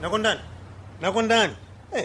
nakondani nakondani eh.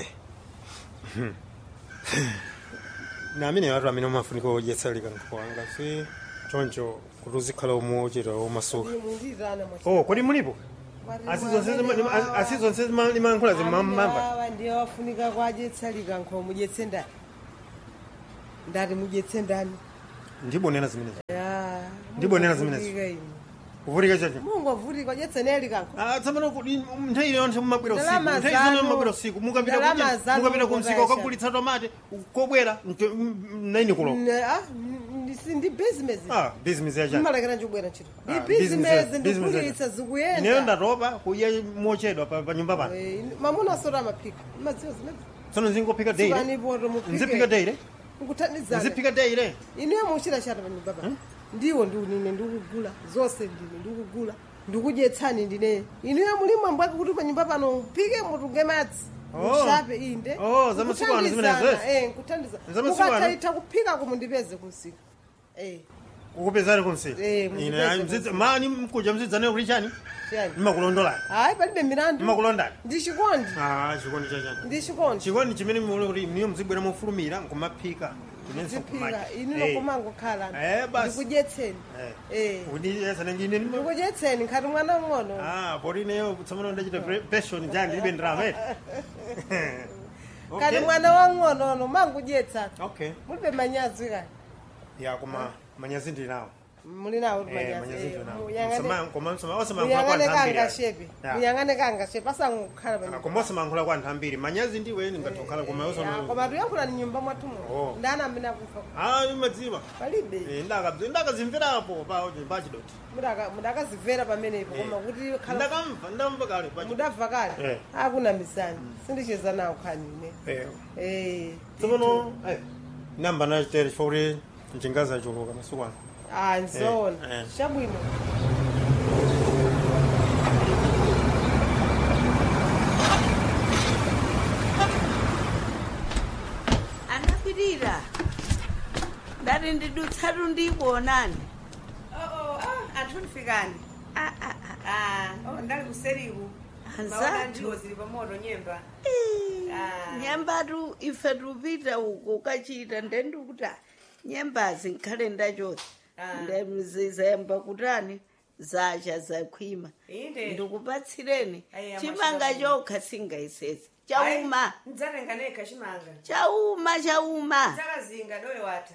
naamene watu amene umafunika odyetsalika nkuwanga si choncho kuti uzikhala umuchita omasuka munditana oh kodi mulipo asizonse limankhula zimmamba ndiye wafunika kwadyetsalika nkho mudyetse ndani ndati mudyetse ndani ndibonera zimenezi Ya, Ndibonera zimenezo. mungovutika inu. kuvutika chacho mungovutika dyetseneli kankho Ah, tsopano kuti nthawi iliyonse mumabwera usiku Ndalama nthawi zino zanu- mumabwera usiku mukapita ndalama kudya- zanu mukapita kumsika mukasha. ukagulitsa tomate kobwera nto- m- naini kulo Ne- ah, ndi- ndi business ah business yachani mmalekera njibwera ntchito Ah, ndi business business ya- business ndikulitsa ineyo zikuyenda ndatopa kuya mochedwa pa pa nyumba pano Eh, mamuna asota amaphika madziwo zimene tsono zingophika daily Sukanipoto nziphika muphike daily nkuthandizana nziphika daily inuyo muchita chata pa nyumba pano ndiwo ndiunine ndikugula zonse ndine ndikugula ndikudyetsani ndine inuyo muli mwambwake kuti pa nyumba pano mphike mutunge madzi Oh. mushape inde Oh, za masiku ano zimenezo, Nkuthandizana, yes. eh, nkuthandiza Za masiku ano? mukathaitha kuphika kumu ndipeze kumsika eh kukupezani kumsika Eh, ine mukupeze ayi, mzidza- mani mkuja mzidzane kuti chani chani mmakulondolani hayi palibe milandu mmakulondani ndi chikondi ah chikondi chachani ndi chikondi chikondi chimene muone kuti niyo mzibwera mofulumira nkumaphika inenso ziphika inu Eh. nokumangokhala Eh, basi. ndikudyetseni eh kundiyesana ngine nimo ndikudyetseni nkhati mwana mng'ono ah poti neyo tsopano ndachita passion jani ndilibe ndrama eh kati okay mwana wang'onono mangudyetsa okay mulibe manyazi kani ya koma manyazi ndili nawo muli nawo kuti eh manyazi manyazi eh, ndili nawo muyang'ane- Msama- koma msama osamankhula kwa muyang'ane anthu ambiri kanga shepe muyang'ane kanga shepe asangokhala pa koma osamankhula kwa anthu ambiri manyazi ndiwe ningatokhala koma Ya, osama koma tuyankhula ni nyumba Oh. mwathumo ndani amene akufa ah imadziwa palibe eh ndakabzi ndakazimverapo pa pachidoti Mudaka- mudakazimvera pamenepo koma kuti khala ndakamva ndamva kale pachidoti mudabva kale Eh. akunamizani sindicheza nawo khanine eh eh tsopano eh namba nachitere chifukwa kuti mchingazi achuluka masiku ano ah nzoona Eh, eh. chabwino anapirira ndati ndidutsatu ndikuonani anthu ndifikani Ah, ah, ah. Ah, ndali kuseriku Anzathu. maona ndiwo zili pamoto nyemba Ii, Ah. nyembatu ife tupita uko ukachita ndendikuti ah, nyembazi nkhale ndachoti Ah. ndemzizemba kutani zacha zakhwima inde ndikupatsireni Aiya, chimanga mashaka. chokha singaisesi chauma ndidzatenga nekha chimanga chauma chauma dzakazinga dowe wata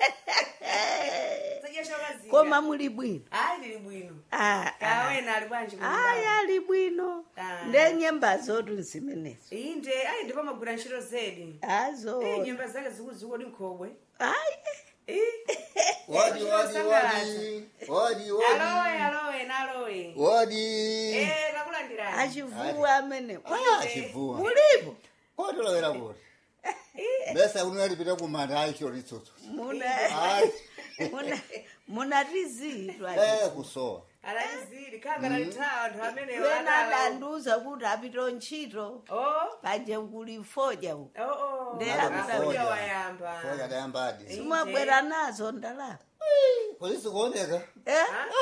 zadya chakazinga koma muli bwino ayi lili bwino Ah, ah. kawena ali bwanji ayi ali bwino Ah. nde nyemba zotu nzimenezo inde ayi ndipo magwira ntchito zedi azo Eh, nyemba zake zikuzikuwa dinkhobwe ayi Wadi, wadi, wadi. Wadi, alowe wadi. alowe nalowe Wadi. Eh, takulandirani achivuwa amene Ah, chivuwa. mulipo Kotolowera kuti. Besa unalipita kumanda aicho ritsotso. muna Ai. muna munatizidwa Eh kusowa. alalizili khanga lalithawa anthu amene wena wadala adanduza kuti apita ntchito oh panje kulifoja uko oh oh Ndi Nalo akuda- akuda kufoja. wayamba Foja dayambadi. simwabwera nazo ndalama Polisi kuoneka. Eh?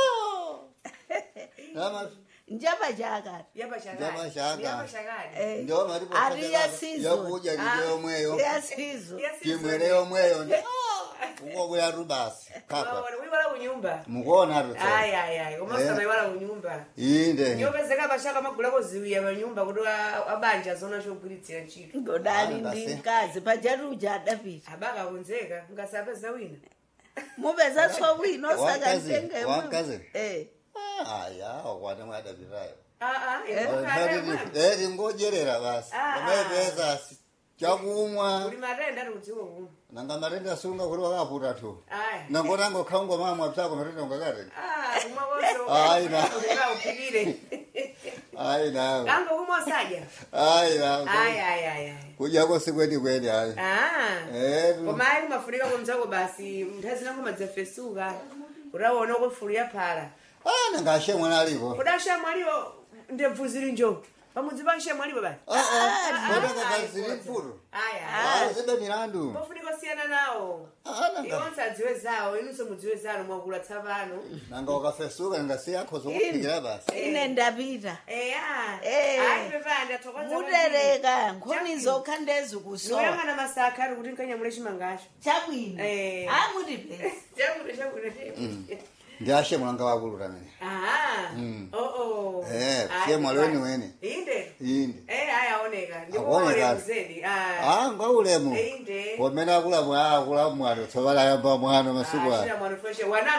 Lama yapa njapa chakati Yapa chakati chakati. yapa chakati Eh, ndio malipo ari yasizo yakuja ndiyo mweyo. yasizo Kimweleyo mweyo. Uko kuya rubasi. Kaka. wiwala kunyumba Mukuona rutso. ayi ayi ayi komasana Eh. iwala kunyumba Inde. nyopezeka pachaka magulako ziwiya panyumba kuti a- abanja zona chogwiritsira ntchito ngodali Ah, ndi ndase. mkazi pajatuja adapita abaka kunzeka ngasapeza wina mupeza tsowino Wakazi, sakatenge wakazi. eh Aya, wakwana mwadabirayo. aa eri ngojerera basi Ah, amepeza chakumwa uli matenda ari kudziko kuno nanga matenda sunga kuti wakaputa tu aya nangotango khaungo mamwa psako matenda ungakati Ah, kumwa konso Ayi, na. uleka uphikire ayi nawe kango kumwa osadya ayi ayi nawe ayi ayi ayi kudyako sikweni kweni ayi Ah. etu koma ayi kumafunika komzako basi nthawi zina kumadzafesuka utaona kufulu yaphala ah nanga ashemwana alipo kudasha mwaliwo ndebvu zili njo pamudzi panshe mwalipo basi kodakakazili mfuto aya zibe milandu pofunika kusiyana nawo nanga iwonse adziwe zawo inunso mudziwe zanu mwakula tsapano nanga ukafesuka ningasiyankho zokuphikira basi ine ndapita eya Eh. ayi pepani ndathokoza mutereka nkhoni zokha ndezikusowa noyang'ana masaka ari kuti nkanyamule chimangacho chabwino Eh. amuti pesa chakuno chakuno ndiashe mulanga wakulu tamene aha Mm. oo Eh, siye mwali weni weni. inde inde eh ayi aoneka Aoneka. ndikuole mzedi ah ngaulemu inde pomene akula mwa akula mwano tsovala yamba mwano masiku ano ashira mwana feshe wana